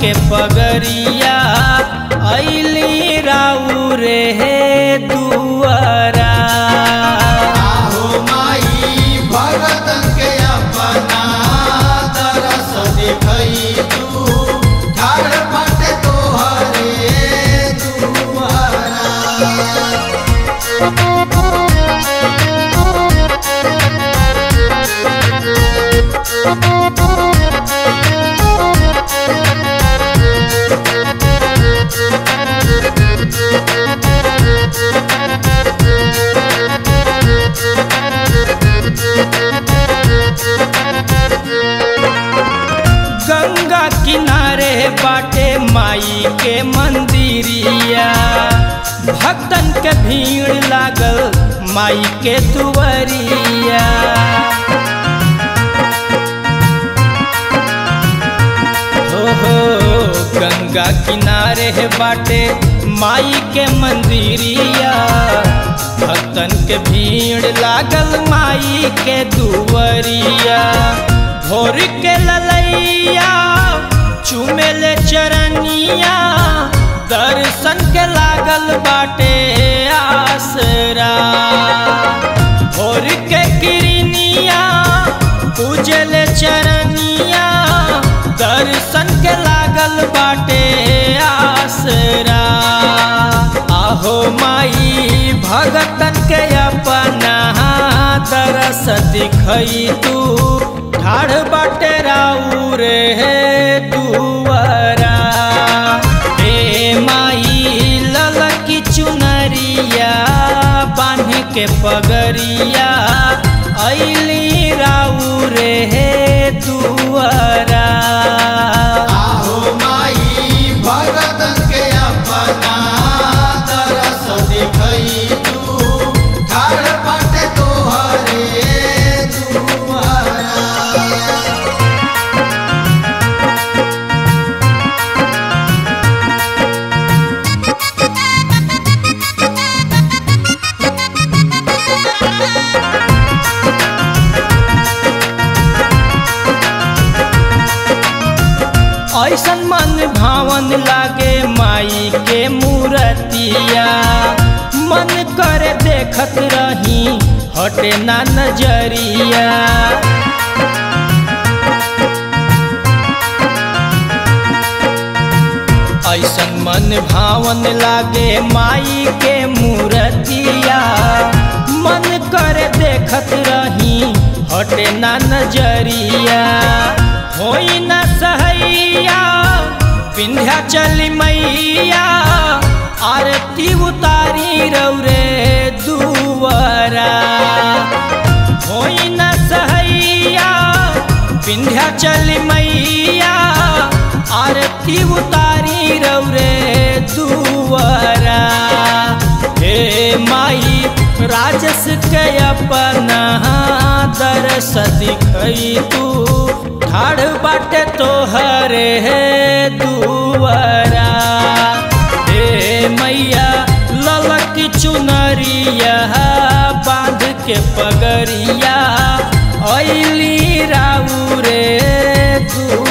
के पगरिया ऐली राऊ रे हे दुआरा आहो माई भगतन के अपना तरस दिखई तू ठाड़ फट तोहरे दुआरा गंगा किनारे बाटे माई के मंदिरिया भक्तन के भीड़ लागल माई के दुवरिया हो हो गंगा किनारे बाटे माई के मंदिरिया भक्तन के भीड़ लागल माई के दुवरिया भोर के ललैया चुमेले चरनिया दर्शन के लागल बाटे आसरा भोर के किरनिया पूजले चरनिया दर्शन के लागल बाटे आसरा आहो माई भगतन के अपना तरस दिखई तू ठाड़ बाटे राऊ रे दुआरा हे माई ललकी चुनरिया बांध के पगरिया ऐली राऊ रे दुआरा आहो माई भगतन के अपना तरस दिखई तू ठाड़ फट तोहरे दुआरा ऐसन मन भावन लागे माई के मूर्तिया मन करे देखत रही हटे ना नजरिया ऐसन मन भावन लागे माई के मूर्तिया मन करे देखत रही हटे ना नजरिया होई न सहैया विंध्याचल मैया आरती उतारी रौरे दुआरा होई न सहैया विंध्याचल मैया आरती उतारी रौरे दुआरा हे माई राजस के अपना दरस दिखई तू ठाड़ बाटे तोहरे दुआरा हे मैया ललकी चुनरिया बांध के पगरिया ऐली राऊ रे तू